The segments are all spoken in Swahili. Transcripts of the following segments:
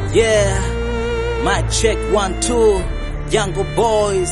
Yeah, mic check one two, Jungle Boys,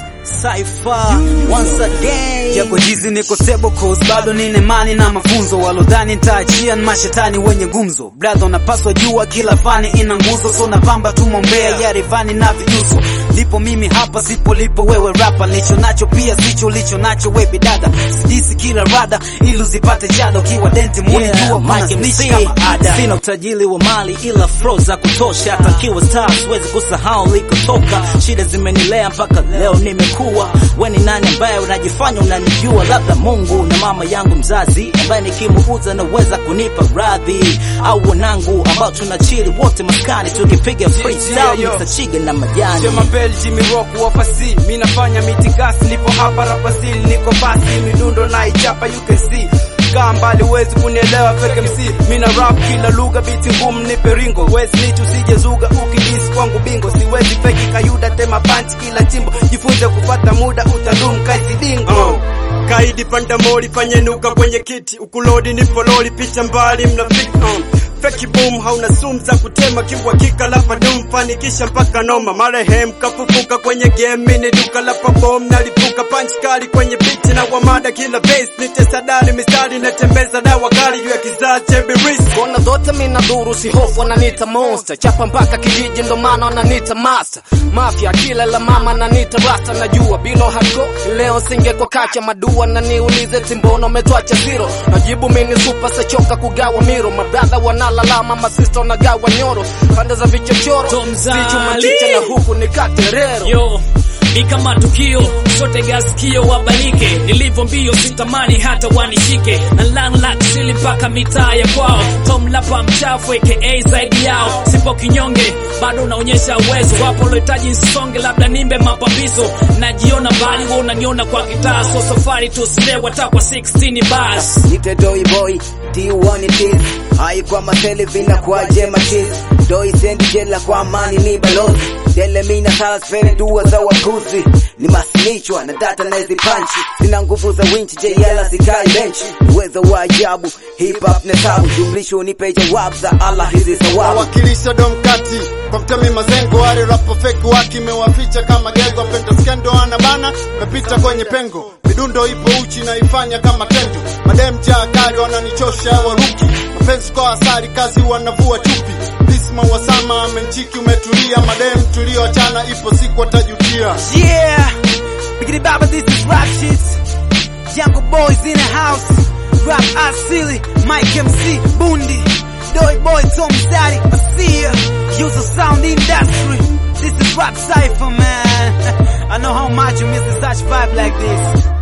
Cypher once again. Japo jizi niko stable cause bado nina imani na mafunzo, walodhani nitaachia ni mashetani wenye gumzo. Brother, unapaswa jua kila fani ina nguzo, so napamba tu mombea ya rivani na vijuso. Lipo mimi hapa, sipo lipo wewe rapa, licho nacho pia sicho licho nacho we bidada. Sidisi kila rada ili uzipate jada, ukiwa denti muni Yeah, jua kuna Mike snitch MC. kama ada. Sina utajiri wa mali ila flow za kutosha, hata kiwa star siwezi kusahau likotoka. Shida zimenilea mpaka leo nimekuwa. We ni nani ambaye unajifanya unanijua? Labda Mungu na mama yangu mzazi ambaye nikimuuza naweza kunipa radhi, au wanangu ambao tunachili wote maskani tukipiga freestyle yo. Mr. Chige na majani. Sema Bell Jimmy Rock wafasi mi nafanya mitikasi nipo hapa rapasili niko basi midundo na ichapa you can see kaa mbali huwezi kunielewa fake MC mi na rap kila lugha biti ngumu nipe ringo wezi nitu usije zuga ukidisi kwangu bingo siwezi feki kayuda tema punch kila chimbo jifunze kupata muda utadum kaizidingo Uh, kaidi panda moli panyenuka kwenye kiti ukulodi nipo loli picha mbali mnafiki uh. Feki boom hauna sumu za kutema kiuhakika lapa dum fanikisha mpaka noma marehemu kafufuka kwenye game mini duka la pabom nalipuka punch kali kwenye biti na wamada kila base nitesadali mistari natembeza dawa kali juu ya kizazi cha ibilisi Kona zote mina duru si hofu wananita monster Chapa mpaka kijiji ndo maana wananita master Mafia kila la mama nanita rasta najua bilo hako Leo singe kwa kacha madua na niulize timbono umetwacha zero Najibu mini super sachoka kugawa miro Mabrother wanalalama masista wanagawa nyoro Pande za vichochoro Tom Zali. Sichu machicha na huku ni katerero yo ni kama tukio sote gaskio wabalike nilivyo mbio sitamani hata wanishike na lang laksili mpaka mitaa ya kwao tom lapa mchafu aka zaidi yao sipo kinyonge bado unaonyesha uwezo wapo lohitaji nsonge labda nimbe mapambizo najiona mbali wa unaniona kwa kitaa so safari tusilewa ta kwa 16 bas Nite doi boy, D1 it is Hai kwa matele vina kwa jema cheese Doi sendi jela kwa amani ni balozi Dele mina sala spere dua za wakuzi Ni masinichwa na data na hizi panchi Sina nguvu za winchi jela sikai benchi Uwezo wa ajabu, hip hop na sabu Jumlisho unipe jawabu za Allah hizi sawabu wawakilisha domkati kwa mtemi mazengo wale rapo feki waki mewaficha kama gego pendo skendo ana bana mepita kwenye pengo midundo ipo uchi naifanya kama tendo madem jaa kali wananichosha waruki mapenzi kwa asari kazi wanavua chupi Bisma wasama amenchiki umetulia madem tulioachana ipo siku watajutia Yeah, Biggity Baba, this is rap shit. Jungle Boys in the house. Rap Asili, Mike MC, Bundi. Doi Boy, Tom Daddy, I see ya. Use the sound industry. This is Rap Cypher, man. I know how much you miss the such vibe like this.